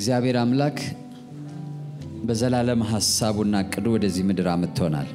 እግዚአብሔር አምላክ በዘላለም ሐሳቡና እቅዱ ወደዚህ ምድር አምጥቶናል።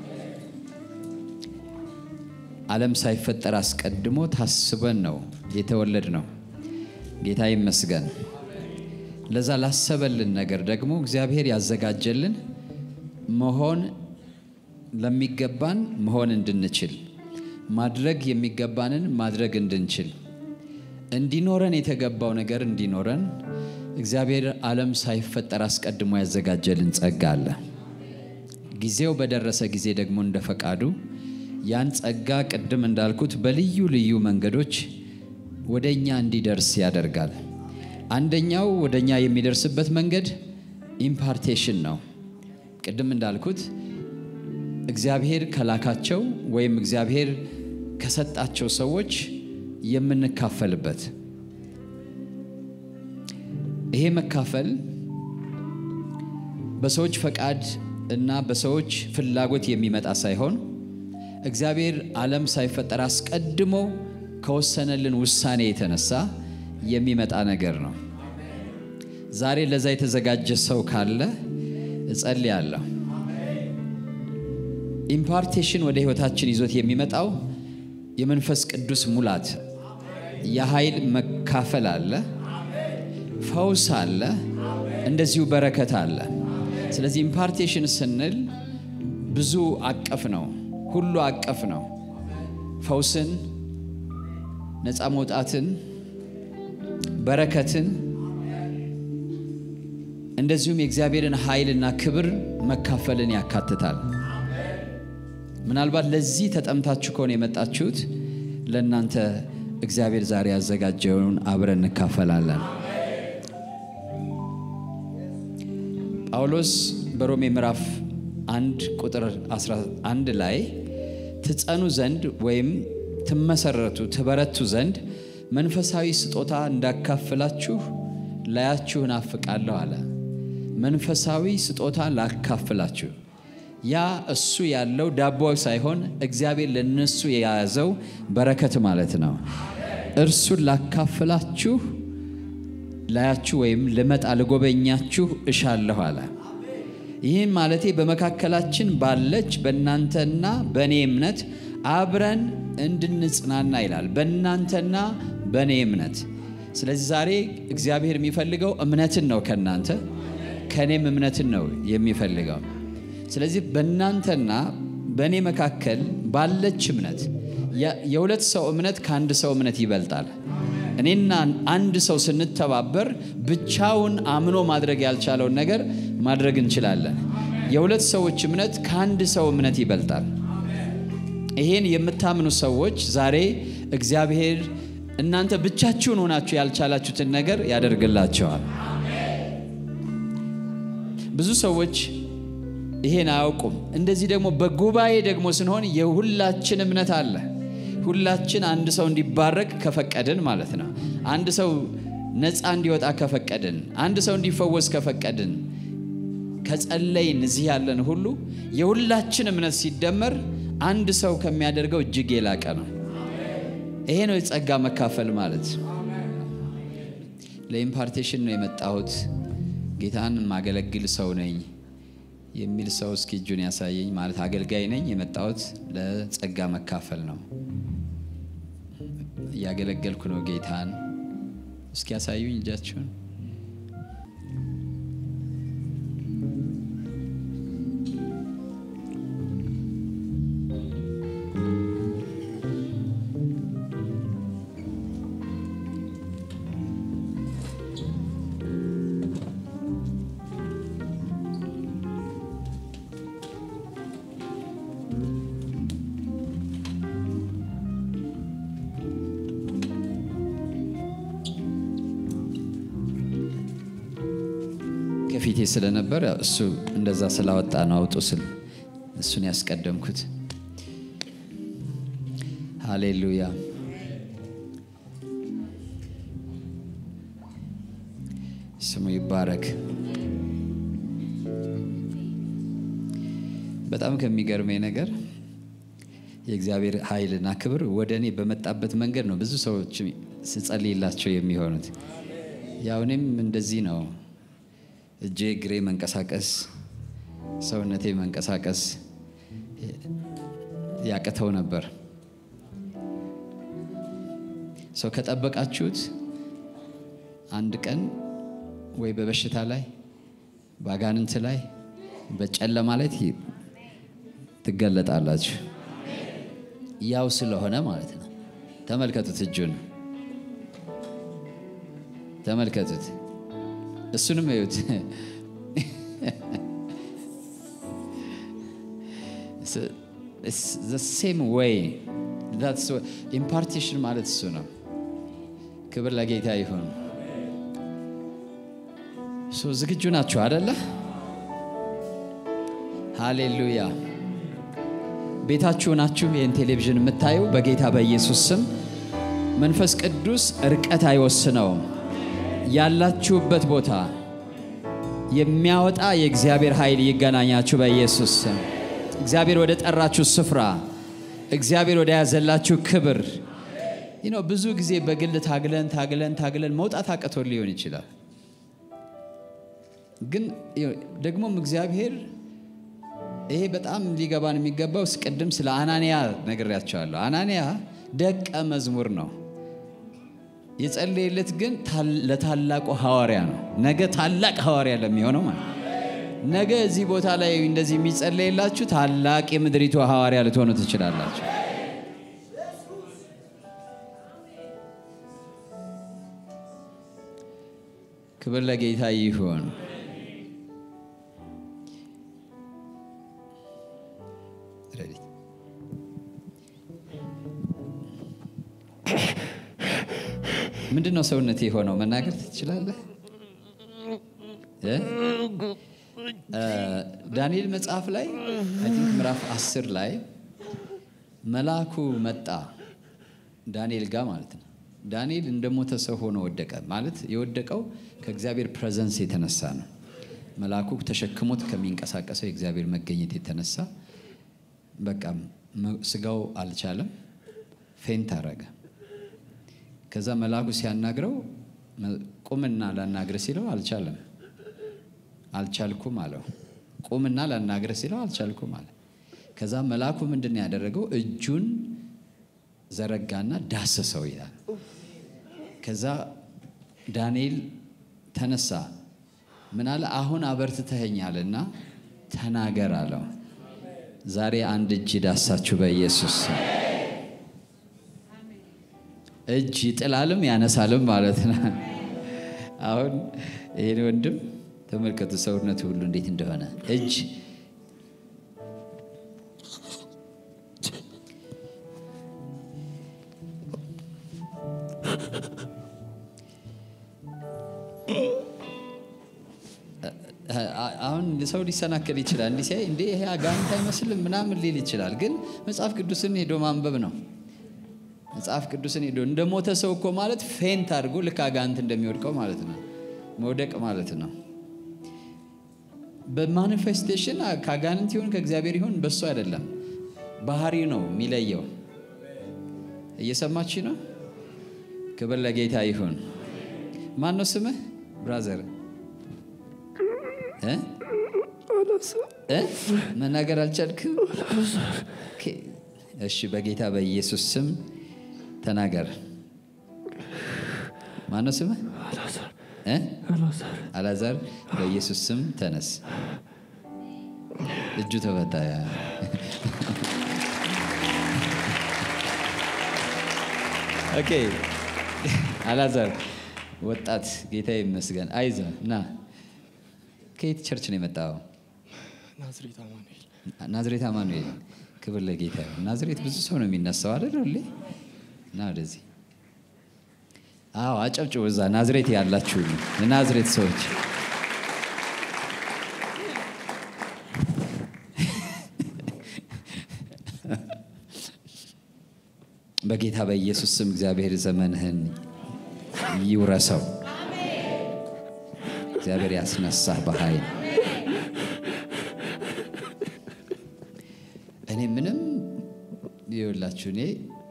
ዓለም ሳይፈጠር አስቀድሞ ታስበን ነው የተወለድ ነው። ጌታ ይመስገን። ለዛ ላሰበልን ነገር ደግሞ እግዚአብሔር ያዘጋጀልን መሆን ለሚገባን መሆን እንድንችል ማድረግ የሚገባንን ማድረግ እንድንችል እንዲኖረን የተገባው ነገር እንዲኖረን እግዚአብሔር ዓለም ሳይፈጠር አስቀድሞ ያዘጋጀልን ጸጋ አለ። ጊዜው በደረሰ ጊዜ ደግሞ እንደ ፈቃዱ ያን ጸጋ ቅድም እንዳልኩት በልዩ ልዩ መንገዶች ወደ እኛ እንዲደርስ ያደርጋል። አንደኛው ወደ እኛ የሚደርስበት መንገድ ኢምፓርቴሽን ነው። ቅድም እንዳልኩት እግዚአብሔር ከላካቸው ወይም እግዚአብሔር ከሰጣቸው ሰዎች የምንካፈልበት ይሄ መካፈል በሰዎች ፈቃድ እና በሰዎች ፍላጎት የሚመጣ ሳይሆን እግዚአብሔር ዓለም ሳይፈጠር አስቀድሞ ከወሰነልን ውሳኔ የተነሳ የሚመጣ ነገር ነው። ዛሬ ለዛ የተዘጋጀ ሰው ካለ እጸልያለሁ። ኢምፓርቴሽን ወደ ሕይወታችን ይዞት የሚመጣው የመንፈስ ቅዱስ ሙላት፣ የኃይል መካፈል አለ፣ ፈውስ አለ፣ እንደዚሁ በረከት አለ። ስለዚህ ኢምፓርቴሽን ስንል ብዙ አቀፍ ነው፣ ሁሉ አቀፍ ነው። ፈውስን፣ ነፃ መውጣትን፣ በረከትን እንደዚሁም የእግዚአብሔርን ኃይልና ክብር መካፈልን ያካትታል። ምናልባት ለዚህ ተጠምታችሁ ከሆነ የመጣችሁት ለእናንተ እግዚአብሔር ዛሬ ያዘጋጀውን አብረን እንካፈላለን። ጳውሎስ በሮሜ ምዕራፍ አንድ ቁጥር 11 ላይ ትጸኑ ዘንድ ወይም ትመሰረቱ ትበረቱ ዘንድ መንፈሳዊ ስጦታ እንዳካፍላችሁ ላያችሁ እናፍቃለሁ አለ። መንፈሳዊ ስጦታ ላካፍላችሁ ያ እሱ ያለው ዳቦ ሳይሆን እግዚአብሔር ለነሱ የያዘው በረከት ማለት ነው። እርሱን ላካፍላችሁ ላያችሁ ወይም ልመጣ ልጎበኛችሁ እሻለሁ አለ። ይህም ማለቴ በመካከላችን ባለች በእናንተና በእኔ እምነት አብረን እንድንጽናና ይላል። በእናንተና በእኔ እምነት። ስለዚህ ዛሬ እግዚአብሔር የሚፈልገው እምነትን ነው ከእናንተ ከእኔም እምነትን ነው የሚፈልገው። ስለዚህ በእናንተና በእኔ መካከል ባለች እምነት የሁለት ሰው እምነት ከአንድ ሰው እምነት ይበልጣል። እኔና አንድ ሰው ስንተባበር ብቻውን አምኖ ማድረግ ያልቻለውን ነገር ማድረግ እንችላለን። የሁለት ሰዎች እምነት ከአንድ ሰው እምነት ይበልጣል። ይሄን የምታምኑ ሰዎች ዛሬ እግዚአብሔር እናንተ ብቻችሁን ሆናችሁ ያልቻላችሁትን ነገር ያደርግላቸዋል። ብዙ ሰዎች ይሄን አያውቁም። እንደዚህ ደግሞ በጉባኤ ደግሞ ስንሆን የሁላችን እምነት አለ። ሁላችን አንድ ሰው እንዲባረክ ከፈቀድን ማለት ነው። አንድ ሰው ነፃ እንዲወጣ ከፈቀድን፣ አንድ ሰው እንዲፈወስ ከፈቀድን፣ ከጸለይን እዚህ ያለን ሁሉ የሁላችን እምነት ሲደመር አንድ ሰው ከሚያደርገው እጅግ የላቀ ነው። ይሄ ነው የጸጋ መካፈል ማለት። ለኢምፓርቴሽን ነው የመጣሁት ጌታን ማገለግል ሰው ነኝ የሚል ሰው እስኪ እጁን ያሳየኝ። ማለት አገልጋይ ነኝ የመጣሁት ለጸጋ መካፈል ነው፣ እያገለገልኩ ነው ጌታን። እስኪ ያሳዩኝ እጃችሁን። ከፊቴ ስለነበር እሱ እንደዛ ስላወጣ ነው አውጡ ስል እሱን ያስቀደምኩት። ሃሌሉያ። ስሙ ይባረክ። በጣም ከሚገርመኝ ነገር የእግዚአብሔር ኃይልና ክብር ወደ እኔ በመጣበት መንገድ ነው ብዙ ሰዎች ስጸልይላቸው የሚሆኑት። ያው እኔም እንደዚህ ነው እጄ እግሬ መንቀሳቀስ ሰውነቴ መንቀሳቀስ ያቅተው ነበር። ሰው ከጠበቃችሁት አንድ ቀን ወይ በበሽታ ላይ በአጋንንት ላይ በጨለማ ላይ ትገለጣላችሁ። ያው ስለሆነ ማለት ነው። ተመልከቱት፣ እጁን ተመልከቱት፣ እሱንም እዩት። ሴም ወይ ኢምፓርቴሽን ማለት እሱ ነው። ክብር ለጌታ ይሁን። ዝግጁ ናችሁ አደለ? ሃሌሉያ። ቤታችሁ ናችሁ ይህን ቴሌቪዥን የምታዩ በጌታ በኢየሱስ ስም መንፈስ ቅዱስ ርቀት አይወስነውም። ያላችሁበት ቦታ የሚያወጣ የእግዚአብሔር ኃይል ይገናኛችሁ በኢየሱስ ስም። እግዚአብሔር ወደ ጠራችሁ ስፍራ፣ እግዚአብሔር ወደ ያዘላችሁ ክብር ነው። ብዙ ጊዜ በግል ታግለን ታግለን ታግለን መውጣት አቅቶ ሊሆን ይችላል። ግን ደግሞም እግዚአብሔር ይሄ በጣም ሊገባን የሚገባው ቅድም ስለ አናንያ ነግሬያቸዋለሁ። አናንያ ደቀ መዝሙር ነው። የጸለየለት ግን ለታላቁ ሐዋርያ ነው። ነገ ታላቅ ሐዋርያ ለሚሆነው ማለት ነገ እዚህ ቦታ ላይ እንደዚህ የሚጸለይላችሁ ታላቅ የምድሪቱ ሐዋርያ ልትሆኑ ትችላላችሁ። ክብር ለጌታ ይሁን። ምንድን ነው ሰውነት የሆነው? መናገር ትችላለህ? ዳንኤል መጽሐፍ ላይ አይ ቲንክ ምዕራፍ አስር ላይ መልአኩ መጣ ዳንኤል ጋር ማለት ነው። ዳንኤል እንደሞተ ሰው ሆኖ ወደቀ። ማለት የወደቀው ከእግዚአብሔር ፕሬዘንስ የተነሳ ነው። መልአኩ ተሸክሞት ከሚንቀሳቀሰው የእግዚአብሔር መገኘት የተነሳ በቃ ስጋው አልቻለም፣ ፌንት አረገ። ከዛ መልአኩ ሲያናግረው ቁምና ላናግረ ሲለው አልቻለም። አልቻልኩም አለው። ቁምና ላናግረ ሲለው አልቻልኩም አለ። ከዛ መልአኩ ምንድን ነው ያደረገው? እጁን ዘረጋና ዳሰሰው ይላል። ከዛ ዳንኤል ተነሳ። ምን አለ? አሁን አበርትተኸኛልና ተናገር አለው። ዛሬ አንድ እጅ ዳሳችሁ በኢየሱስ እጅ ይጥላልም ያነሳልም ማለት ነው። አሁን ይህን ወንድም ተመልከቱ፣ ሰውነቱ ሁሉ እንዴት እንደሆነ እጅ አሁን ሰው ሊሰናከል ይችላል። እንዲህ ሲያይ እንዴ ይሄ አጋንንት አይመስልም ምናምን ሊል ይችላል። ግን መጽሐፍ ቅዱስን ሄዶ ማንበብ ነው። መጽሐፍ ቅዱስን ሄዶ እንደ ሞተ ሰው እኮ ማለት ፌንት አድርጎ ልክ አጋንንት እንደሚወድቀው ማለት ነው። መውደቅ ማለት ነው። በማኒፌስቴሽን ከአጋንንት ይሁን ከእግዚአብሔር ይሁን በሱ አይደለም፣ ባህሪ ነው የሚለየው። እየሰማች ነው። ክብር ለጌታ ይሁን። ማን ነው ስምህ ብራዘር? መናገር አልቻልክም? እሺ፣ በጌታ በኢየሱስ ስም ተናገር። ማነው ስምህ? አላዛር። በኢየሱስ ስም ተነስ። እጁ ተፈታ። ኦኬ፣ አላዛር ወጣት፣ ጌታ ይመስገን። አይዞ ና ከየት ቸርች ነው የመጣው? ናዝሬት አማኑኤል። ክብር ለጌታ ይሁን። ናዝሬት ብዙ ሰው ነው የሚነሳው አይደል? ሁሌ እና ወደዚህ አዎ፣ አጨብጭቡ። እዛ ናዝሬት ያላችሁ የናዝሬት ሰዎች በጌታ በኢየሱስ ስም እግዚአብሔር ዘመንህን ይውረሰው። እግዚአብሔር ያስነሳህ በኃይል እኔ ምንም ይኸውላችሁ እኔ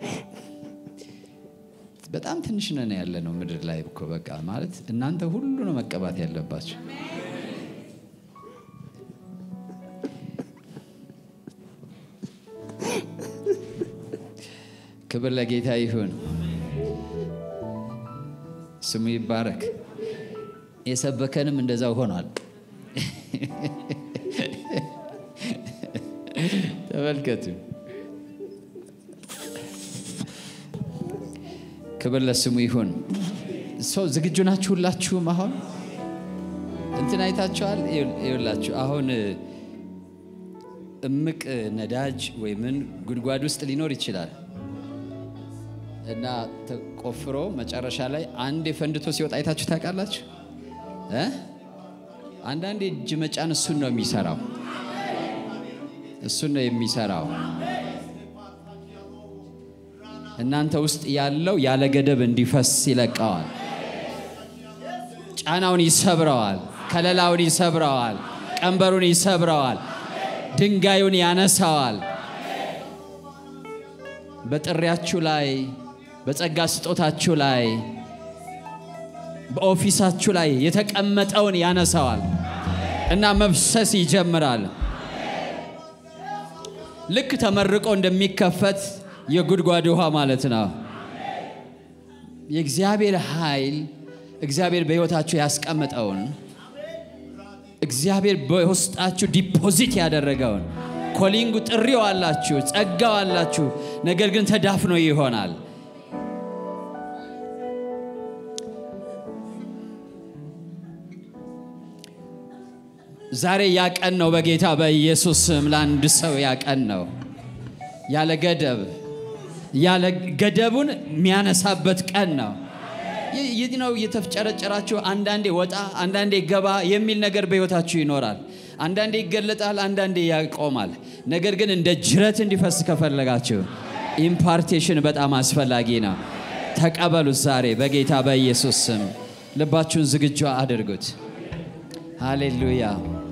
በጣም ትንሽ ነን ያለ ነው ምድር ላይ እኮ በቃ ማለት እናንተ ሁሉ ነው መቀባት ያለባችሁ። ክብር ለጌታ ይሁን፣ ስሙ ይባረክ። የሰበከንም እንደዛው ሆኗል። ተመልከቱ። ክብር ለስሙ ይሁን። ሰው ዝግጁ ናችሁ? ሁላችሁም አሁን እንትን አይታችኋል? ይኸውላችሁ አሁን እምቅ ነዳጅ ወይ ምን ጉድጓድ ውስጥ ሊኖር ይችላል እና ተቆፍሮ መጨረሻ ላይ አንድ የፈንድቶ ሲወጣ አይታችሁ ታውቃላችሁ? እ አንዳንድ እጅ መጫን እሱን ነው የሚሰራው፣ እሱን ነው የሚሰራው። እናንተ ውስጥ ያለው ያለ ገደብ እንዲፈስ ይለቀዋል። ጫናውን ይሰብረዋል። ከለላውን ይሰብረዋል። ቀንበሩን ይሰብረዋል። ድንጋዩን ያነሳዋል። በጥሪያችሁ ላይ፣ በጸጋ ስጦታችሁ ላይ፣ በኦፊሳችሁ ላይ የተቀመጠውን ያነሳዋል እና መፍሰስ ይጀምራል። ልክ ተመርቆ እንደሚከፈት የጉድጓድ ውሃ ማለት ነው። የእግዚአብሔር ኃይል እግዚአብሔር በሕይወታችሁ ያስቀመጠውን እግዚአብሔር በውስጣችሁ ዲፖዚት ያደረገውን ኮሊንጉ ጥሪው አላችሁ፣ ጸጋው አላችሁ። ነገር ግን ተዳፍኖ ይሆናል። ዛሬ ያቀን ነው። በጌታ በኢየሱስ ስም ለአንድ ሰው ያቀን ነው። ያለ ገደብ ያለ ገደቡን የሚያነሳበት ቀን ነው። ይህ ነው እየተፍጨረጨራችሁ አንዳንዴ ወጣ አንዳንዴ ገባ የሚል ነገር በሕይወታችሁ ይኖራል። አንዳንዴ ይገለጣል፣ አንዳንዴ ያቆማል። ነገር ግን እንደ ጅረት እንዲፈስ ከፈለጋችሁ ኢምፓርቴሽን በጣም አስፈላጊ ነው። ተቀበሉት ዛሬ በጌታ በኢየሱስ ስም። ልባችሁን ዝግጁ አድርጉት። ሃሌሉያ።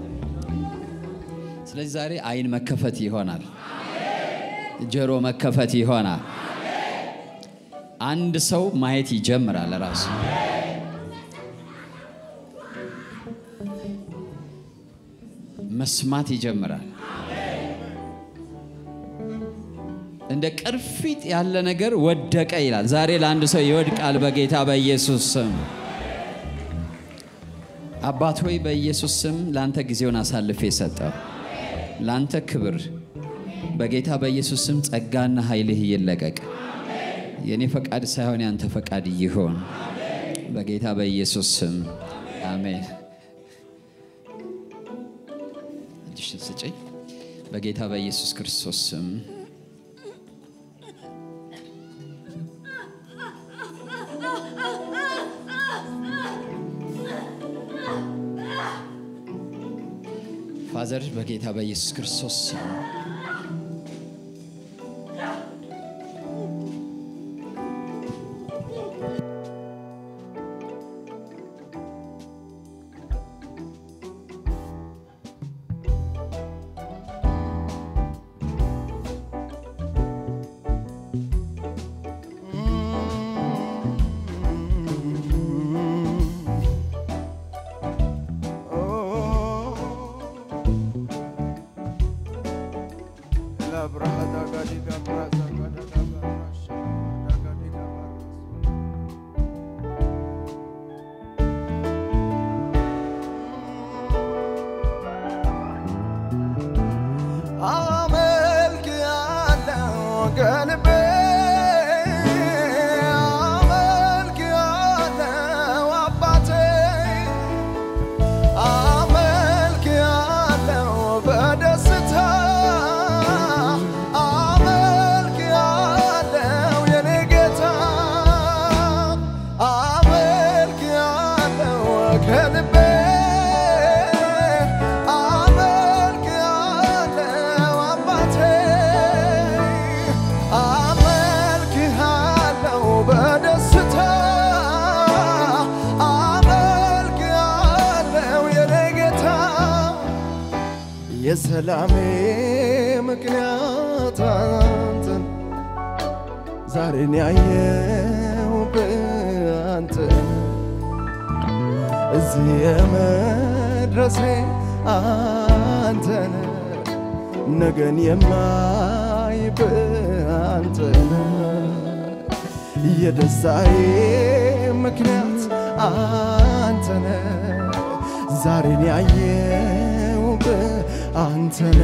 ስለዚህ ዛሬ አይን መከፈት ይሆናል፣ ጆሮ መከፈት ይሆናል። አንድ ሰው ማየት ይጀምራል ራሱ መስማት ይጀምራል። እንደ ቅርፊት ያለ ነገር ወደቀ ይላል። ዛሬ ለአንድ ሰው ይወድቃል በጌታ በኢየሱስ ስም። አባት ሆይ በኢየሱስ ስም ለአንተ ጊዜውን አሳልፌ ሰጠው። ለአንተ ክብር በጌታ በኢየሱስ ስም ጸጋና ኃይልህ ይለቀቅ። የእኔ ፈቃድ ሳይሆን ያንተ ፈቃድ ይሆን በጌታ በኢየሱስ ስም አሜን። እጅሽን ስጭኝ በጌታ በኢየሱስ ክርስቶስ ስም ፋዘር በጌታ በኢየሱስ ክርስቶስ ስም አመልክ ያለው ከልቤ አመልክ ያለው አባቴ አመልክ ያለው በደስታ አመልክ ያለው የኔ ጌታ አመልክ ያለው ከልቤ አመልክ ያለው አባቴ አመልክ ያለው በደስታ አመልክ ያለው የኔ ጌታ የሰላሜ ምክንያት አንተን ዛሬን ያየው በአንተን እዚህ የመድረሴ አንተን ነገን የማይ በአንተን የደስታዬ ምክንያት አንተነ ዛሬን ያየውብህ አንተነ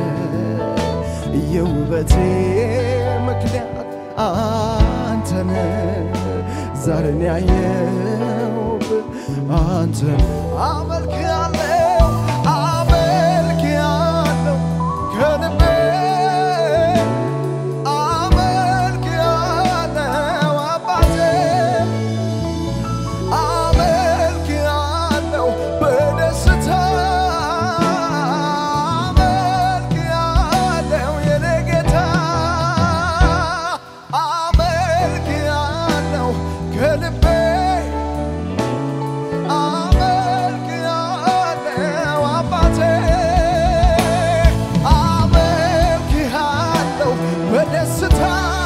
የውበቴ ምክንያት አንተነ ዛሬን ያየውብህ አንተነ አመልክሃለሁ አመልክሃለሁ ከልቤ አመልክሃለሁ አባቴ አመልክሃለሁ በደስታ አመልክሃለሁ የኔ ጌታ አመልክሃለሁ ከልቤ አመልክሃለሁ አባቴ አመልክሃለሁ በደስታ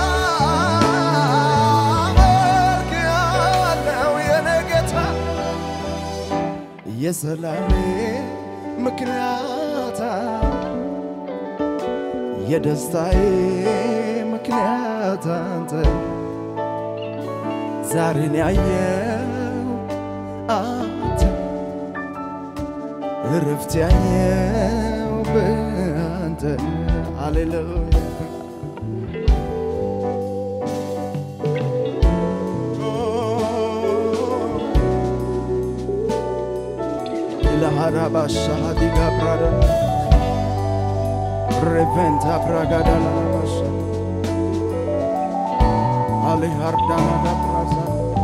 አመልክሃለሁ የኔ ጌታ የሰላሜ ምክንያት የደስታዬ ምክንያት አንተ ዛሬን ያየው አንተ እረፍት ያየው በአንተ ሃሌሉያ ለሃራባሻ ዲጋ ብራዳ ሬቨንታ ብራጋዳ ላላባሻ አሌሃርዳና ዳብራዛ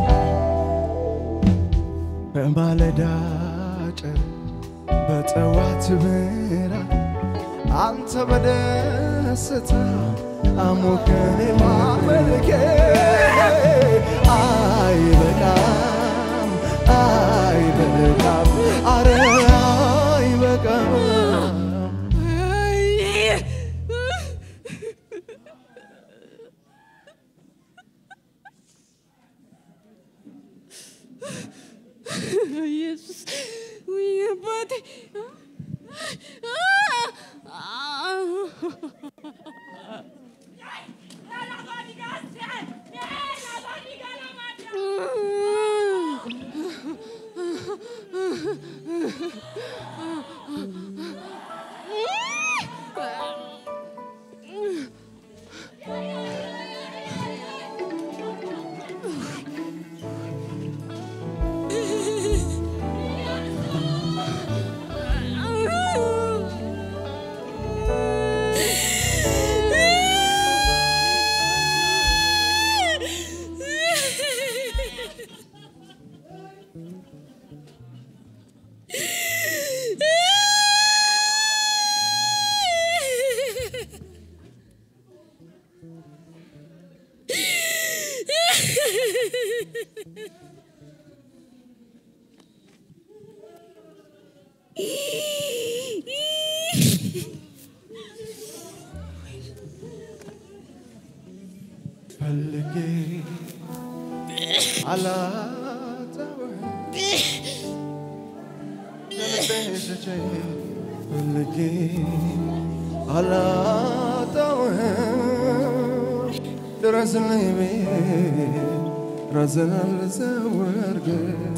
በማለዳ ጨር በጠዋት ብርሃን አንተ በደስታ አሞከኔ ማመልኬ አይበቃም አይበቃም አረ አይበቃም ኢየሱስ ውይ አባቴ ፈልጌ አላጣሁህም ከልቤ ሸጬ ፈልጌ አላጣሁህም ድረስልኝ ብዬ ራስን አልሰወርክ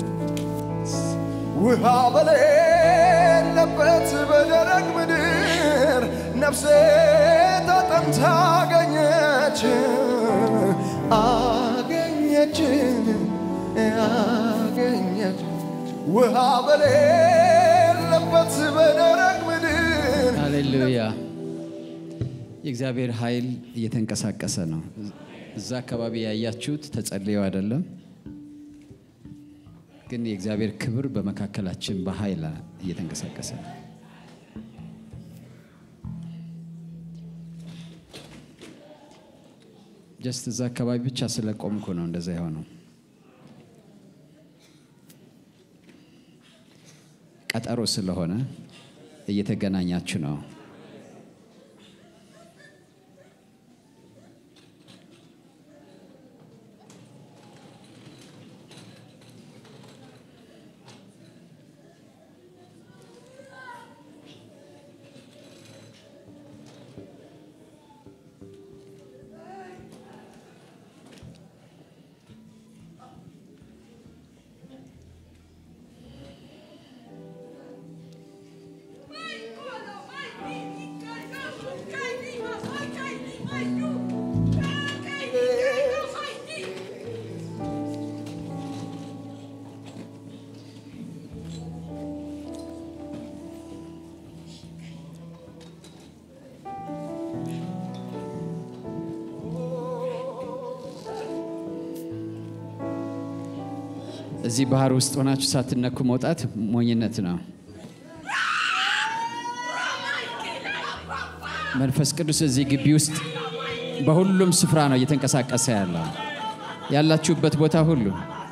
ውሃ በሌለበት በደረቅ ምድር ነፍሴ ተጠምታ አገኘች አገኘች አገኘች ውሃ በሌለበት በደረቅ ምድር ሃሌሉያ። የእግዚአብሔር ኃይል እየተንቀሳቀሰ ነው። እዛ አካባቢ ያያችሁት ተጸልየው አይደለም፣ ግን የእግዚአብሔር ክብር በመካከላችን በኃይል እየተንቀሳቀሰ ነው። ጀስት እዛ አካባቢ ብቻ ስለቆምኩ ነው እንደዛ የሆነው። ቀጠሮ ስለሆነ እየተገናኛችሁ ነው። እዚህ ባህር ውስጥ ሆናችሁ ሳትነኩ መውጣት ሞኝነት ነው። መንፈስ ቅዱስ እዚህ ግቢ ውስጥ በሁሉም ስፍራ ነው እየተንቀሳቀሰ ያለው ያላችሁበት ቦታ ሁሉ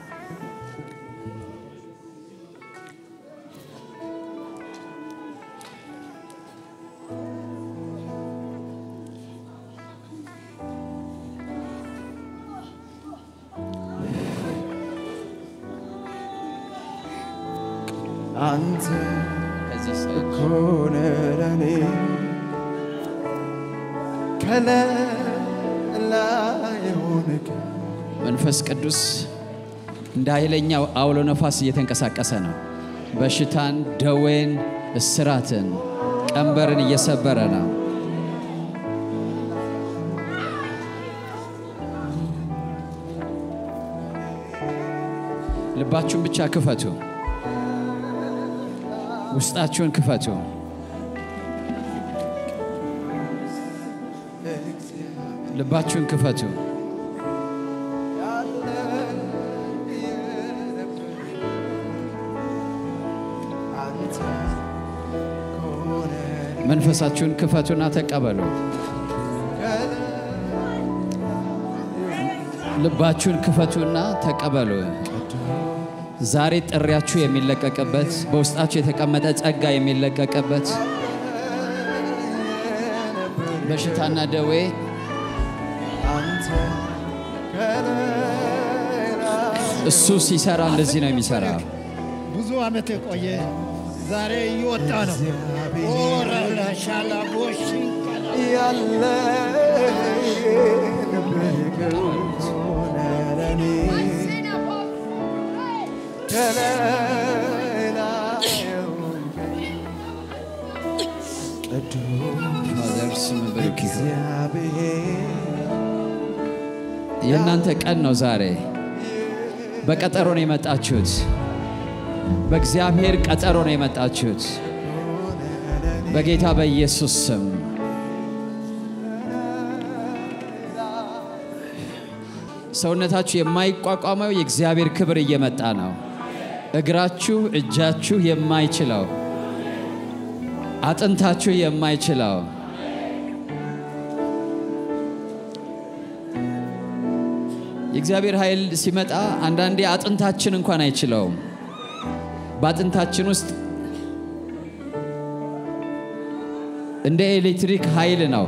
አንተ ከዚህ ሰዓት ኮነ ለኔ ከላይ ሆንክ መንፈስ ቅዱስ እንደ ኃይለኛው አውሎ ነፋስ እየተንቀሳቀሰ ነው። በሽታን፣ ደዌን፣ እስራትን፣ ቀንበርን እየሰበረ ነው። ልባችሁን ብቻ ክፈቱ። ውስጣችሁን ክፈቱ። ልባችሁን ክፈቱ። አንተ ኮነ መንፈሳችሁን ክፈቱና ተቀበሉ። ልባችሁን ክፈቱና ተቀበሉ። ዛሬ ጥሪያችሁ የሚለቀቅበት በውስጣችሁ የተቀመጠ ጸጋ የሚለቀቅበት በሽታና ደዌ አንተ ከላይ እሱ ሲሰራ እንደዚህ ነው የሚሰራው። ብዙ ዓመት የቆየ ዛሬ እየወጣ ነው። ኦራላ ሻላ ቦሽ ያለ ነበር ሆነ ለኔ ከላይ ቅዱስ ፋዘር ስም ብሩክ ይሁን። እግዚአብሔር የእናንተ ቀን ነው ዛሬ። በቀጠሮ ነው የመጣችሁት። በእግዚአብሔር ቀጠሮ ነው የመጣችሁት። በጌታ በኢየሱስ ስም ሰውነታችሁ የማይቋቋመው የእግዚአብሔር ክብር እየመጣ ነው። እግራችሁ፣ እጃችሁ የማይችለው አጥንታችሁ የማይችለው የእግዚአብሔር ኃይል ሲመጣ አንዳንዴ አጥንታችን እንኳን አይችለውም። በአጥንታችን ውስጥ እንደ ኤሌክትሪክ ኃይል ነው።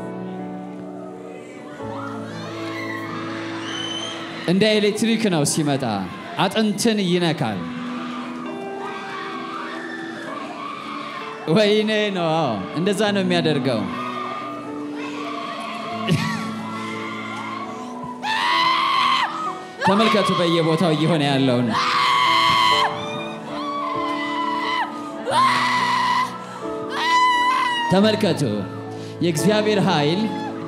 እንደ ኤሌክትሪክ ነው ሲመጣ፣ አጥንትን ይነካል። ወይኔ ነው፣ አዎ፣ እንደዛ ነው የሚያደርገው። ተመልከቱ በየቦታው እየሆነ ያለውን ተመልከቱ። የእግዚአብሔር ኃይል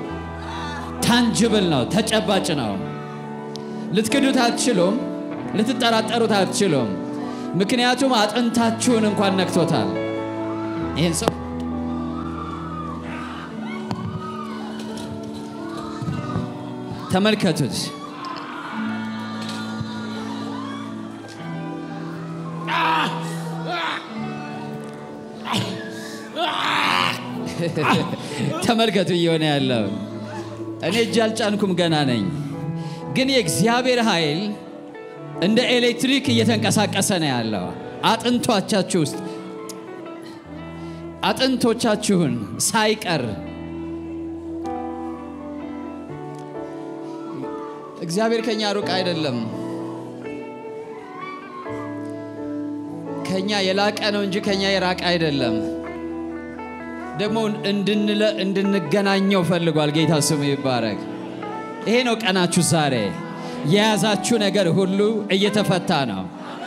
ታንጅብል ነው፣ ተጨባጭ ነው። ልትክዱት አትችሉም፣ ልትጠራጠሩት አትችሉም። ምክንያቱም አጥንታችሁን እንኳን ነክቶታል። ይህን ሰው ተመልከቱት። ተመልከቱ እየሆነ ያለው እኔ እጅ አልጫንኩም ገና ነኝ፣ ግን የእግዚአብሔር ኃይል እንደ ኤሌክትሪክ እየተንቀሳቀሰ ነው ያለው አጥንቶቻችሁ ውስጥ አጥንቶቻችሁን ሳይቀር እግዚአብሔር ከኛ ሩቅ አይደለም። ከኛ የላቀ ነው እንጂ ከኛ የራቀ አይደለም። ደግሞ እንድንለ- እንድንገናኘው ፈልጓል። ጌታ ስሙ ይባረክ። ይሄ ነው ቀናችሁ ዛሬ። የያዛችሁ ነገር ሁሉ እየተፈታ ነው።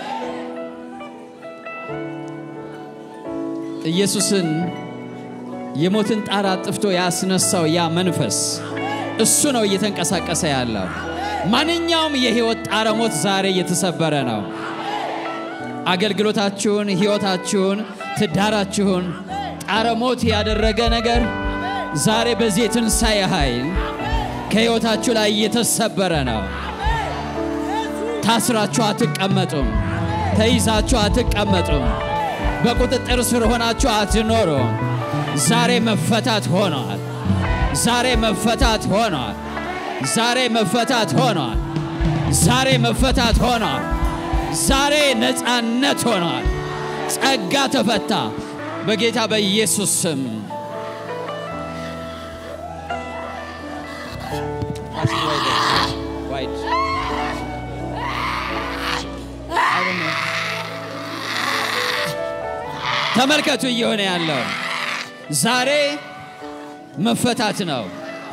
ኢየሱስን የሞትን ጣር አጥፍቶ ያስነሳው ያ መንፈስ እሱ ነው እየተንቀሳቀሰ ያለው። ማንኛውም የህይወት ጣረ ሞት ዛሬ እየተሰበረ ነው። አገልግሎታችሁን፣ ህይወታችሁን፣ ትዳራችሁን ጣረ ሞት ያደረገ ነገር ዛሬ በዚህ የትንሣኤ ኃይል ከህይወታችሁ ላይ እየተሰበረ ነው። ታስራችሁ አትቀመጡም። ተይዛችሁ አትቀመጡም። በቁጥጥር ስር ሆናችሁ አትኖሩም። ዛሬ መፈታት ሆኗል። ዛሬ መፈታት ሆኗል። ዛሬ መፈታት ሆኗል። ዛሬ መፈታት ሆኗል። ዛሬ ነፃነት ሆኗል። ጸጋ ተፈታ በጌታ በኢየሱስ ስም። ተመልከቱ እየሆነ ያለው ዛሬ መፈታት ነው።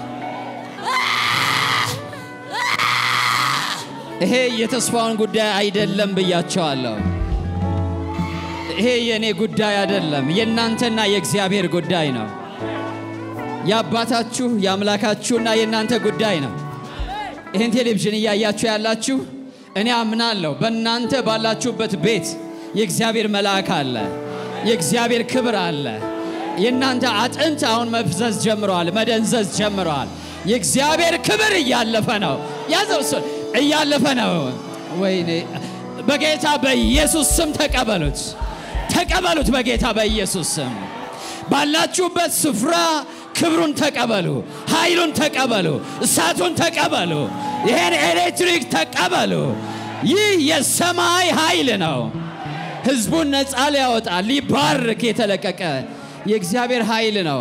ይሄ የተስፋውን ጉዳይ አይደለም ብያቸዋለሁ። ይሄ የእኔ ጉዳይ አይደለም፣ የእናንተና የእግዚአብሔር ጉዳይ ነው። የአባታችሁ የአምላካችሁና የእናንተ ጉዳይ ነው። ይህን ቴሌቪዥን እያያችሁ ያላችሁ እኔ አምናለሁ በእናንተ ባላችሁበት ቤት የእግዚአብሔር መልአክ አለ፣ የእግዚአብሔር ክብር አለ። የእናንተ አጥንት አሁን መፍዘዝ ጀምረዋል፣ መደንዘዝ ጀምረዋል። የእግዚአብሔር ክብር እያለፈ ነው። ያዘው እሱን እያለፈ ነው። ወይኔ በጌታ በኢየሱስ ስም ተቀበሉት፣ ተቀበሉት። በጌታ በኢየሱስ ስም ባላችሁበት ስፍራ ክብሩን ተቀበሉ፣ ኃይሉን ተቀበሉ፣ እሳቱን ተቀበሉ፣ ይሄን ኤሌክትሪክ ተቀበሉ። ይህ የሰማይ ኃይል ነው። ህዝቡን ነፃ ሊያወጣ ሊባርክ የተለቀቀ የእግዚአብሔር ኃይል ነው።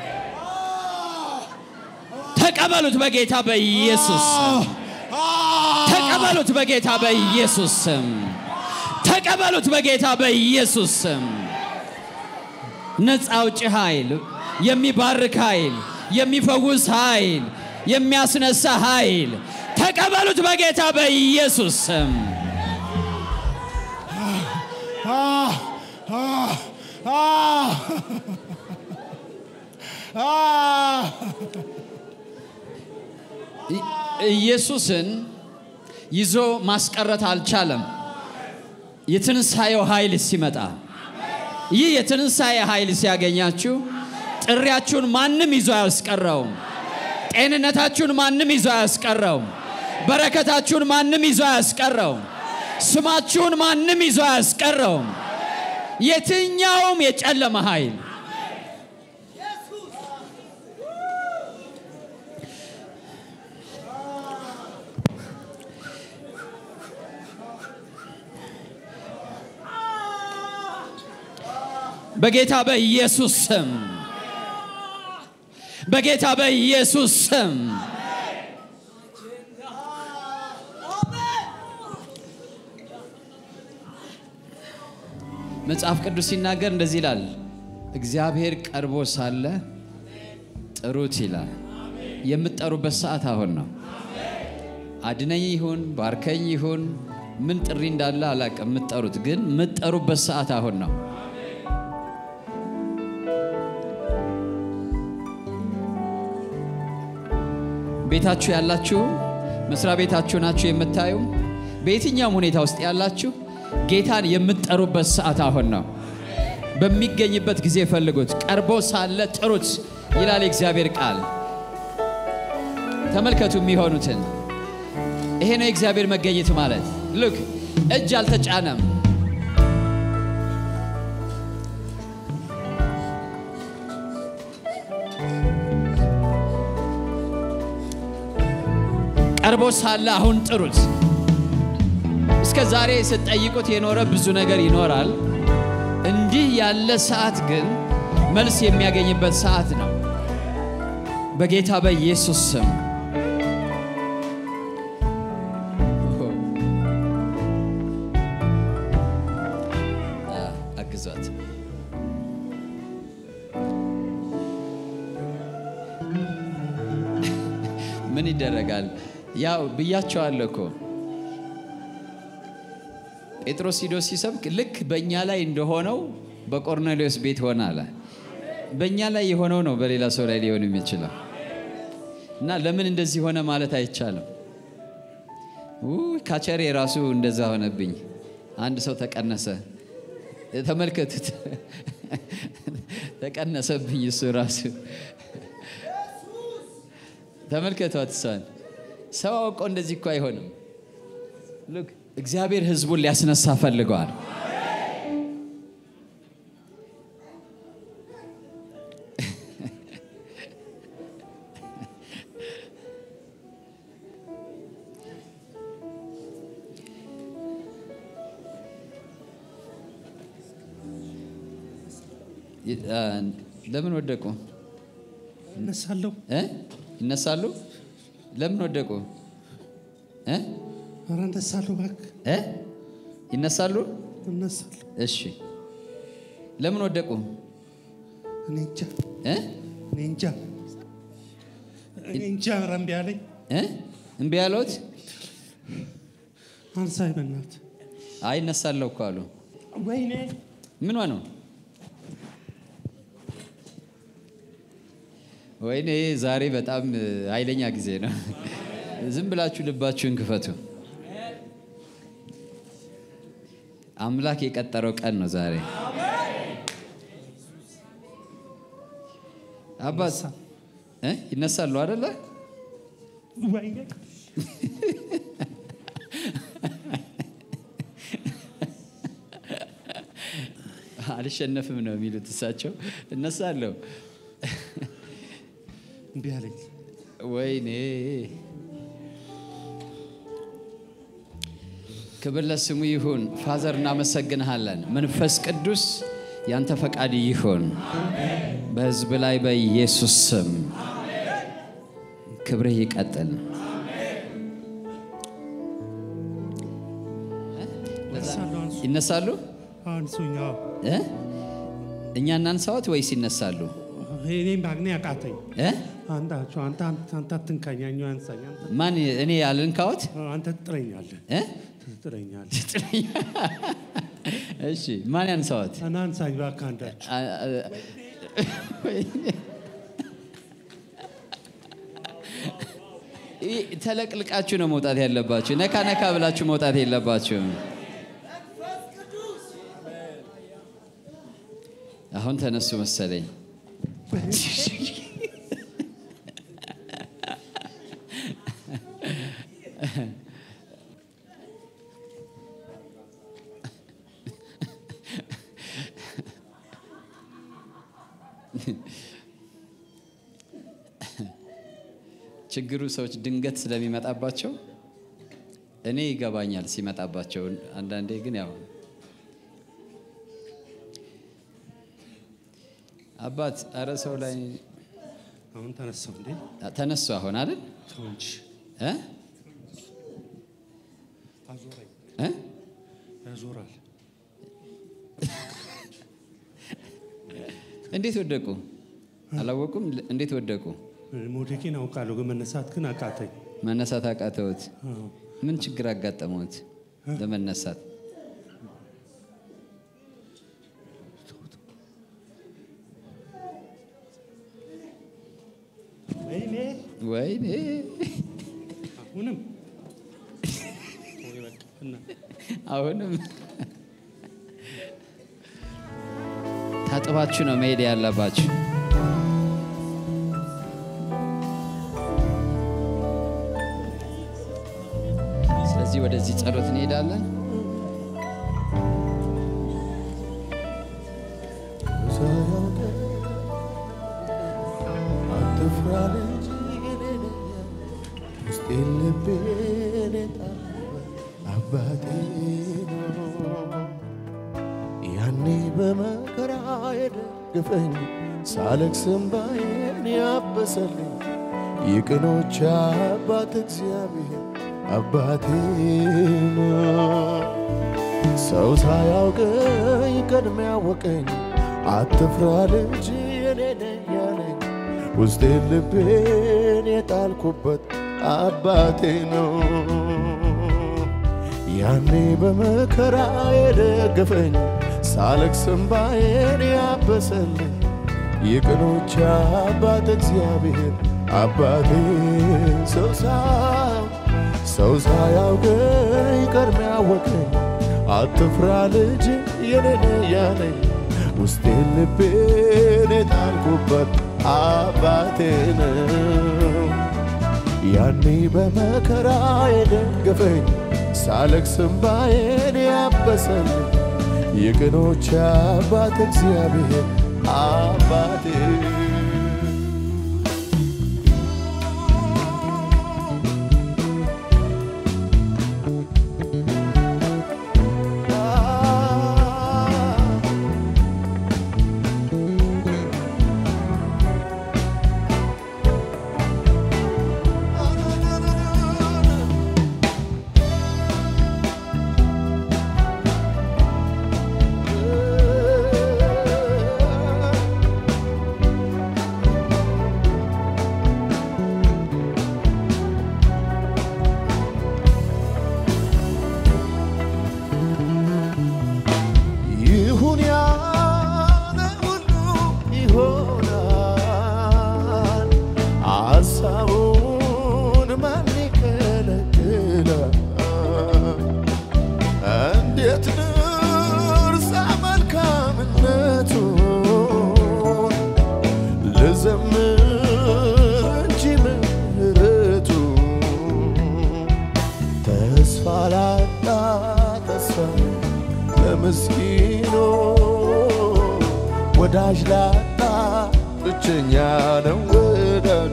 ተቀበሉት በጌታ በኢየሱስ ስም። ተቀበሉት በጌታ በኢየሱስ ስም። ተቀበሉት በጌታ በኢየሱስ ስም። ነፃ አውጪ ኃይል፣ የሚባርክ ኃይል፣ የሚፈውስ ኃይል፣ የሚያስነሳ ኃይል ተቀበሉት በጌታ በኢየሱስ ስም። ኢ- ኢየሱስን ይዞ ማስቀረት አልቻለም። የትንሣኤው ኃይል ሲመጣ ይህ የትንሣኤ ኃይል ሲያገኛችሁ ጥሪያችሁን ማንም ይዞ አያስቀረውም። ጤንነታችሁን ማንም ይዞ አያስቀረውም። በረከታችሁን ማንም ይዞ አያስቀረውም። ስማችሁን ማንም ይዞ አያስቀረውም። የትኛውም የጨለመ ኃይል በጌታ በኢየሱስ ስም በጌታ በኢየሱስ ስም መጽሐፍ ቅዱስ ሲናገር እንደዚህ ይላል፣ እግዚአብሔር ቀርቦ ሳለ ጥሩት ይላል። የምትጠሩበት ሰዓት አሁን ነው። አድነኝ ይሁን ባርከኝ ይሁን ምን ጥሪ እንዳለ አላውቅም። የምትጠሩት ግን የምትጠሩበት ሰዓት አሁን ነው። ቤታችሁ ያላችሁ መስሪያ ቤታችሁ ናችሁ የምታዩ በየትኛውም ሁኔታ ውስጥ ያላችሁ ጌታን የምትጠሩበት ሰዓት አሁን ነው። በሚገኝበት ጊዜ ፈልጉት፣ ቀርቦ ሳለ ጥሩት ይላል የእግዚአብሔር ቃል። ተመልከቱ የሚሆኑትን። ይሄ ነው የእግዚአብሔር መገኘት ማለት። ልክ እጅ አልተጫነም። ቀርቦ ሳለ አሁን ጥሩት። እስከ ዛሬ ስትጠይቁት የኖረ ብዙ ነገር ይኖራል። እንዲህ ያለ ሰዓት ግን መልስ የሚያገኝበት ሰዓት ነው። በጌታ በኢየሱስ ስም አግዟት። ምን ይደረጋል? ያው ብያቸዋለሁ እኮ ጴጥሮስ ሂዶ ሲሰብክ ልክ በእኛ ላይ እንደሆነው በቆርኔሌዎስ ቤት ሆነ አለ። በእኛ ላይ የሆነው ነው በሌላ ሰው ላይ ሊሆን የሚችለው እና ለምን እንደዚህ ሆነ ማለት አይቻልም። ውይ ካቸሬ ራሱ እንደዛ ሆነብኝ። አንድ ሰው ተቀነሰ። ተመልከቱት፣ ተቀነሰብኝ እሱ ራሱ ተመልከቷት። እሷን ሰው አውቆ እንደዚህ እኮ አይሆንም። Look, እግዚአብሔር ህዝቡን ሊያስነሳ ፈልገዋል። ለምን ወደቁ? እነሳለሁ። እ? ይነሳሉ? ለምን ወደቁ? እ? ኧረ እነሳለሁ፣ እባክህ እ? ይነሳሉ? እነሳለሁ። እሺ። ለምን ወደቁ? እኔ እንጃ፣ እ? እኔ እንጃ፣ እኔ እንጃ። ኧረ እምቢ አለኝ። እ? እምቢ ያለዎት? አንሳኝ በእናትህ። አይ እነሳለሁ እኮ አሉ። ወይኔ ምን ነው? ወይኔ ዛሬ በጣም እ, ኃይለኛ ጊዜ ነው። ዝም ብላችሁ ልባችሁን ክፈቱ። አምላክ የቀጠረው ቀን ነው ዛሬ። አባት እ? ይነሳሉ አይደለ? ወይኔ አልሸነፍም ነው የሚሉት እሳቸው። እነሳለሁ። እምቢ አለኝ። ወይኔ ክብር ለስሙ ይሁን። ፋዘር እናመሰግንሃለን። መንፈስ ቅዱስ ያንተ ፈቃድ ይሁን በሕዝብ ላይ በኢየሱስ ስም ክብርህ ይቀጥል። እነሳለሁ። አንሱ፣ ይነሳሉ አንሱኝ። አዎ። እ? እኛ እናንሳዎት ወይስ ይነሳሉ? እኔም ባግኔ አቃተኝ። እ? አንዳቸው አንተ አንተ አትንካኝ፣ ያኛው አንሳኝ። አንተ ማን እኔ ያልንካዎት? አንተ ትጥለኛለህ፣ እ? ትጥለኛለህ። እሺ ማን ያንሳዎት? እና አንሳኝ እባክህ አንዳቸው። አ- አ- ይህ ተለቅልቃችሁ ነው መውጣት ያለባችሁ። ነካ ነካ ብላችሁ መውጣት የለባችሁም። አሁን ተነሱ መሰለኝ። ችግሩ ሰዎች ድንገት ስለሚመጣባቸው እኔ ይገባኛል ሲመጣባቸው። አንዳንዴ ግን ያው አባት አረ ሰው ላይ አሁን ተነሳው እንዴ? ተነሱ አሁን አይደል ተው እንጂ እ? አዞረኝ፣ እ? ያዞራል። እንዴት ወደቁ? አላወቁም? እንዴት ወደቁ? መውደቄን አውቃለሁ፣ ግን መነሳት ግን አቃተኝ። መነሳት አቃተውት? አዎ። ምን ችግር አጋጠመውት ለመነሳት? ወይኔ ወይኔ አሁንም ወይ በቃ እና አሁንም ታጥባችሁ ነው መሄድ ያለባችሁ። ስለዚህ ወደዚህ ጸሎት እንሄዳለን። አትፍራ ልጅ ውስጤን ልቤን የጣለበት አባቴ ነው። ያኔ በመከራ የደገፈኝ ሳለቅስ እንባዬን ያበሰልኝ የቅኖች አባት እግዚአብሔር አባቴ ነው። ሰው ሳያውቀኝ ቀድሞ ያወቀኝ አትፍራ ልጅ የኔ ነህ ያለኝ ውስጤን ልቤን የጣልኩበት አባቴ ነው። ያኔ በመከራ የደገፈኝ ሳለቅስ እንባዬን ያበሰልኝ የቅኖች አባት እግዚአብሔር አባቴ ሰው ሳ- ሰው ሳያውቀኝ ቀድሞ ያወቀኝ አትፍራ ልጅ የኔ ነህ ያለኝ ውስጤን ልቤን የጣልኩበት አባቴ ነው። ያኔ በመከራ የደገፈኝ ሳለቅስ እምባዬን ያበሰልኝ የቅኖች አባት እግዚአብሔር አባቴ ይሁን ያለ ሁሉ ይሆናል። ሐሳቡን ማን ይከለክላል? እንዴት ልርሳ መልካምነቱን ልዘምር እንጂ ምሕረቱን ተስፋ ላጣ ተስፋ ለምስኪኖ ወዳጅ ላጣ ብቸኛ ነው ወዳጁ።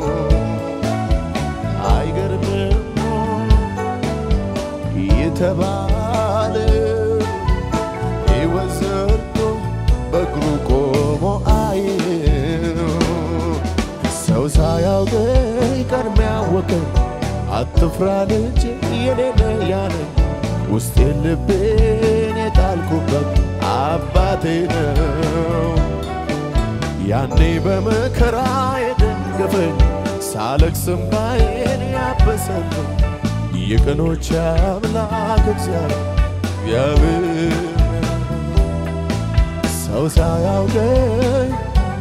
አይገርምም የተባለ ሕይወት ዘርቶ በእግሩ ቆሞ አየው ሰው ሳያውቀኝ ቀድሞ ያወቀኝ አትፍራ ልጅ የሌለ ያለኝ ውስጤን ልቤን የጣልኩበት አባቴ ነው። ያኔ በመከራ የደገፈኝ ሳለቅስ እምባዬን ያበሰልኝ የቀኖች አምላክ እግዚአብሔር ሰው ሳያውቀኝ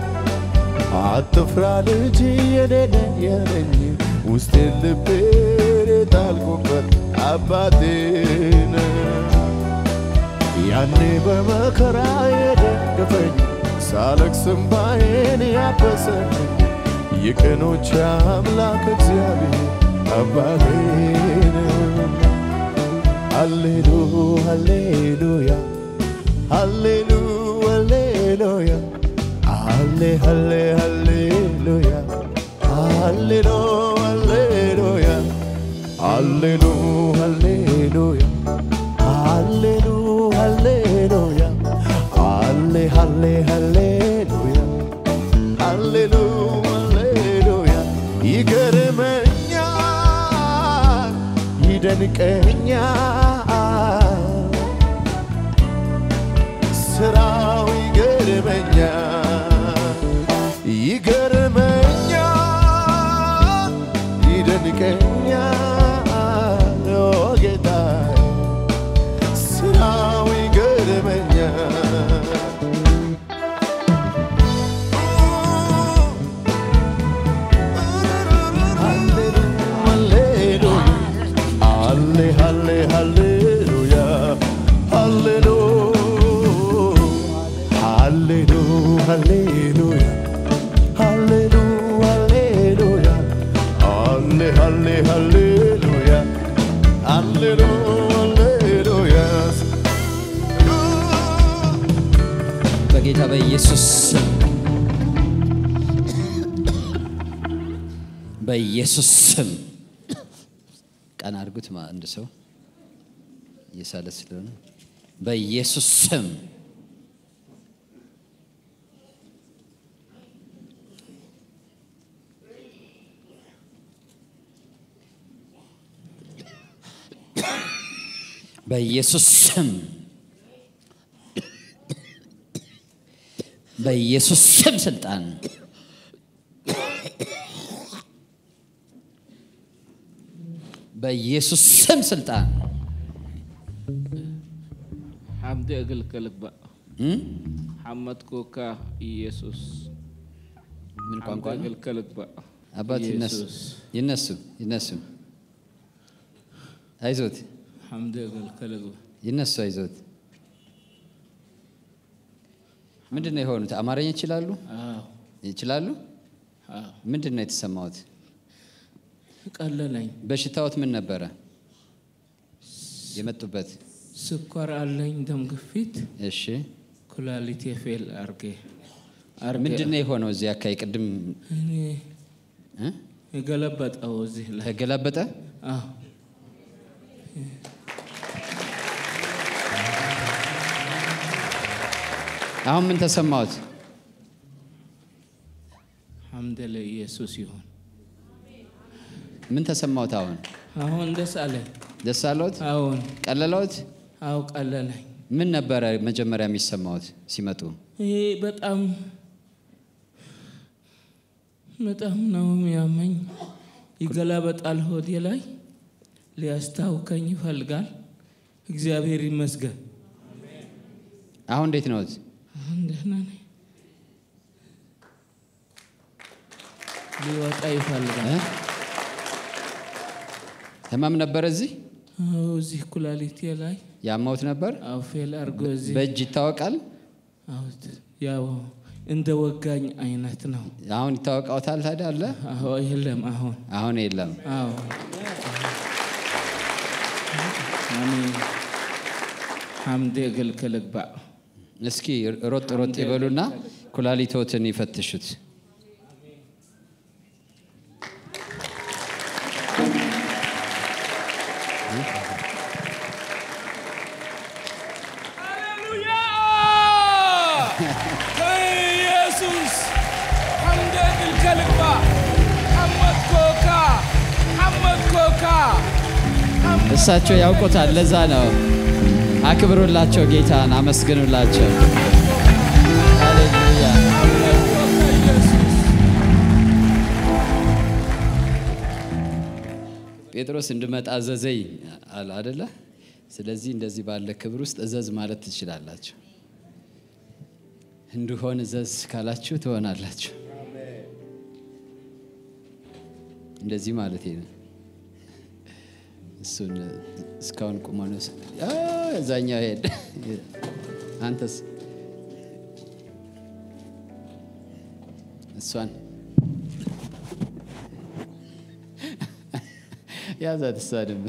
አትፍራ ልጅ የኔነ የነኝ ውስጤን ልቤን የጣልኩበት አባቴ ነው። ያኔ በመከራ የደገፈኝ ሳለቅስ እምባዬን ያበሰልኝ የቀኖች አምላክ እግዚአብሔር አባቴ ነው። ሃሌሉ ሃሌሉያ ሃሌሉ ሃሌሉያ ሃሌ ሃሌ ሃሌሉያ ሃሌሉ ሃሌሉያ ሃሌሉ ሃሌሉያ ሃሌሉ ሃሌሉያ ሃሌ ሃሌ ሃሌሉያ ሃሌሉ ሃሌሉያ ይገርመኛል ይደንቀኛል ስራው ይገርመኛል ይገርመኛል ይደንቀኛል ኦ ጌታዬ ስራው ይገርመኛል ሃሌ ሃሌ ሃሌሉያ ሃሌሉ ሃሌሉ ሃሌሉያ ሃሌሉ ሃሌሉያ ሃሌ ሃሌ ሃሌሉያ ሃሌሉ ሃሌሉያ በጌታ በኢየሱስ ስም በኢየሱስ ስም ቀን አድርጉት። ማ- አንድ ሰው እየሳለ ስለሆነ በኢየሱስ ስም በኢየሱስ ስም በኢየሱስ ስም ስልጣን በኢየሱስ ስም ስልጣን حمد أقلقلك بقى እም? حمد كوكا ኢየሱስ ምን ቋንቋ ነው? አገልግልክ በቃ አባት ይነሱ ኢየሱስ ይነሱ ይነሱ አይዞት ሐምድ አገልግልክ ይነሱ አይዞት ምንድን ነው የሆኑት አማርኛ ይችላሉ አዎ ይችላሉ አዎ ምንድን ነው የተሰማዎት ቀለለኝ በሽታዎት ምን ነበረ የመጡበት ስኳር አለኝ፣ ደም ግፊት፣ እሺ ኩላሊቴ ፌል አርጌ አርጌ ምንድን ነው የሆነው እዚህ አካባቢ ቅድም እኔ እ? የገለበጠው እዚህ ላይ ተገላበጠ አዎ አሁን ምን ተሰማሁት ሐምደ ለኢየሱስ ይሁን። ምን ተሰማሁት አሁን አሁን ደስ አለኝ። ደስ አለዎት አሁን ቀለለዎት አው ቀለለኝ። ምን ነበረ መጀመሪያ የሚሰማዎት ሲመጡ ይሄ በጣም በጣም ነው የሚያመኝ። ይገላበጣል ሆዴ ላይ ሊያስታውከኝ ይፈልጋል። እግዚአብሔር ይመስገን። አሁን እንዴት ነዎት አሁን ደህና ነኝ። ሊወጣ ይፈልጋል። እ? ህመም ነበረ እዚህ አዎ እዚህ ኩላሊቴ ላይ ያማዎት ነበር አው ፌል አድርጎ እዚህ በእጅ ይታወቃል አዎ ያው እንደ ወጋኝ አይነት ነው። አሁን ይታወቃዎታል ታዲያ አለ አዎ የለም አሁን አሁን የለም አዎ አሜን ሐምዴ እግልክል ግባእ እስኪ ሮጥ ሮጥ ይበሉና ኩላሊቶትን ይፈትሹት ኢየሱስ ሐምዴ እግልክል ግባእ ሐመድ ኮካ ሐመድ ኮካ እሳቸው ያውቁታል ለዛ ነው አክብሩላቸው ጌታን አመስግኑላቸው ሃሌሉያ ጴጥሮስ እንድመጣ እዘዘኝ አለ አደለ ስለዚህ እንደዚህ ባለ ክብር ውስጥ እዘዝ ማለት ትችላላችሁ እንድሆን እዘዝ ካላችሁ ትሆናላችሁ እንደዚህ ማለት ነው እሱን እስካሁን ቁሞ ነው ስ- አ፣ እዛኛው ሄድ አንተስ እሷን ያዛት እሷንም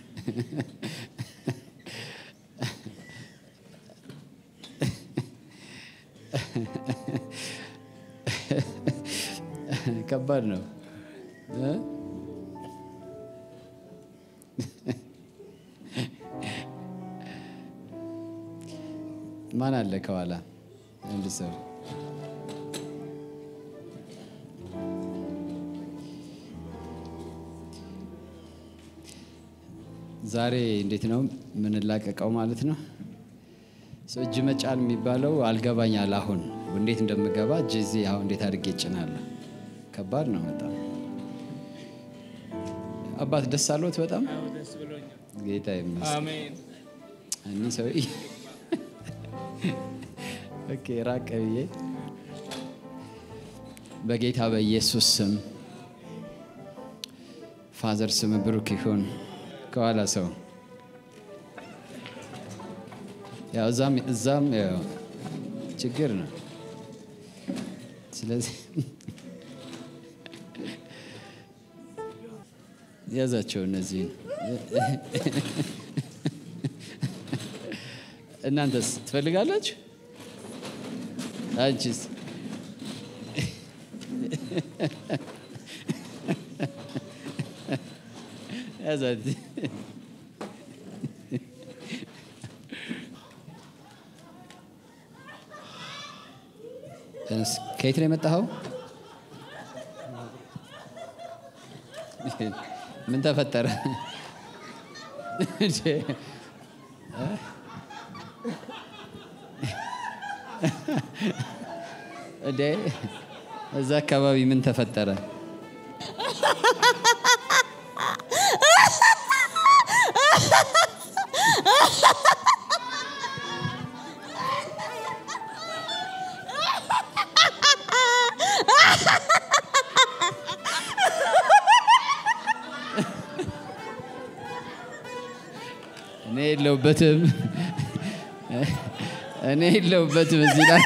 ከባድ ነው እ? ማን አለ ከኋላ አንድ ሰው ዛሬ እንዴት ነው የምንላቀቀው ማለት ነው ሰው እጅ መጫን የሚባለው አልገባኛል አሁን እንዴት እንደምገባ እጅ እዚህ አሁን እንዴት አድርጌ እጭናለሁ ከባድ ነው በጣም አባት ደስ አለዎት በጣም ደስ ብሎኛል። ጌታ ይመስገን አሜን እኒህ ሰው ኦኬ ራቅ ብዬ በጌታ በኢየሱስ ስም ፋዘር ስም ብሩክ ይሁን። ከኋላ ሰው ያው እዛም እዛም ያው ችግር ነው። ስለዚህ ያዛቸው እነዚህን እናንተስ ትፈልጋላችሁ? አንቺስ? ያዛት ተነስ። ከየት ነው የመጣኸው? ምን ተፈጠረ? እንዴ? እንዴ እዛ አካባቢ ምን ተፈጠረ? እኔ የለሁበትም። እኔ የለሁበትም እዚህ ላይ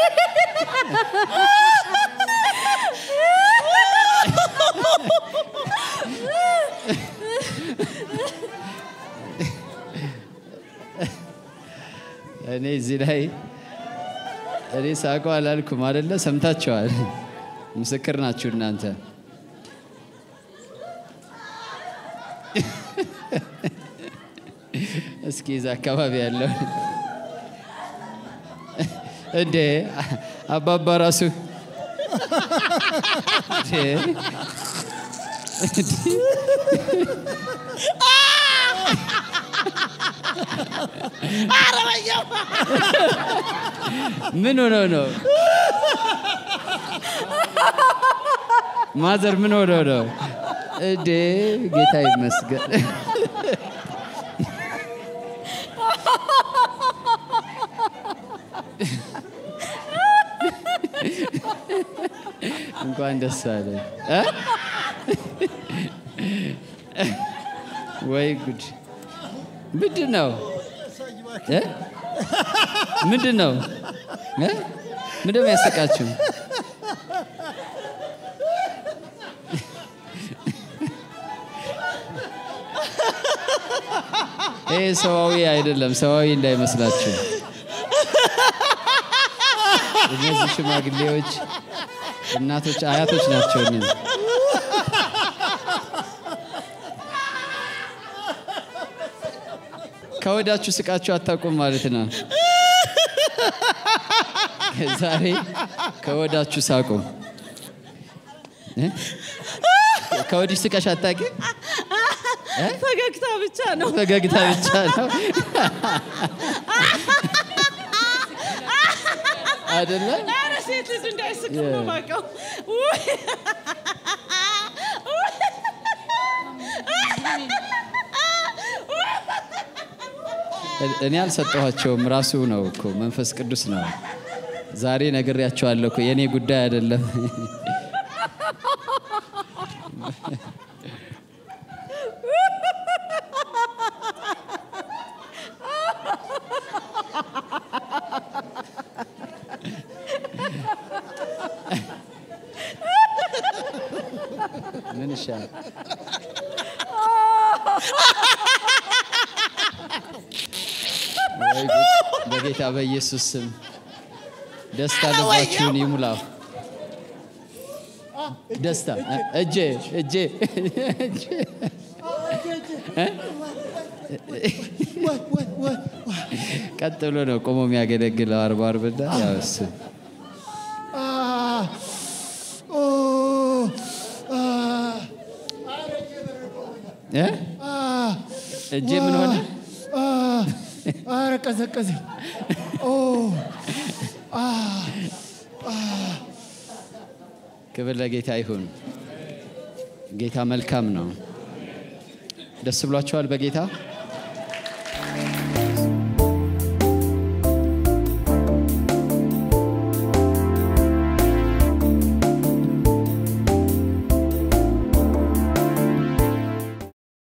እኔ እዚህ ላይ እኔ ሳቀው አላልኩም አደለ? ሰምታችኋል። ምስክር ናችሁ እናንተ። እስኪ እዛ አካባቢ ያለው እንዴ አባባ ራሱ እንዴ! ምን ሆኖ ነው? ማዘር ምን ሆኖ ነው? እንዴ ጌታ ይመስገን። እንኳን ደስ አለ። ወይ ጉድ! ምንድን ነው እ? ምንድን ነው እ? ምንድን ነው ያሰቃችሁ? ይህ ሰዋዊ አይደለም፣ ሰዋዊ እንዳይመስላችሁ። እነዚህ ሽማግሌዎች እናቶች፣ አያቶች ናቸው። እነዚህ ከወዳችሁ ስቃችሁ አታውቁም ማለት ነው። ዛሬ ከወዳችሁ ሳቁ። እ? ከወዲህ ስቀሽ አታውቂም? ፈገግታ ብቻ ነው። ፈገግታ ብቻ ነው አይደለ? ኧረ ሴት ልጅ እንዳይስቅ ነው የማውቀው። ውይ! እኔ አልሰጠኋቸውም። ራሱ ነው እኮ መንፈስ ቅዱስ ነው። ዛሬ ነግሬያቸዋለሁ እኮ የእኔ ጉዳይ አይደለም። ምን ይሻላል? ወይ ጉድ! በጌታ በኢየሱስ ስም ደስታ ልባችሁን ይሙላው። ደስታ እጄ እጄ እጄ ቀጥ ብሎ ነው ቆሞ የሚያገለግለው አርባ አርብና ያው እሱ እ? እጄ ምን ሆነ? አረ ቀዘቀዘኝ። ክብር ለጌታ ይሁን። ጌታ መልካም ነው። ደስ ብሏቸዋል በጌታ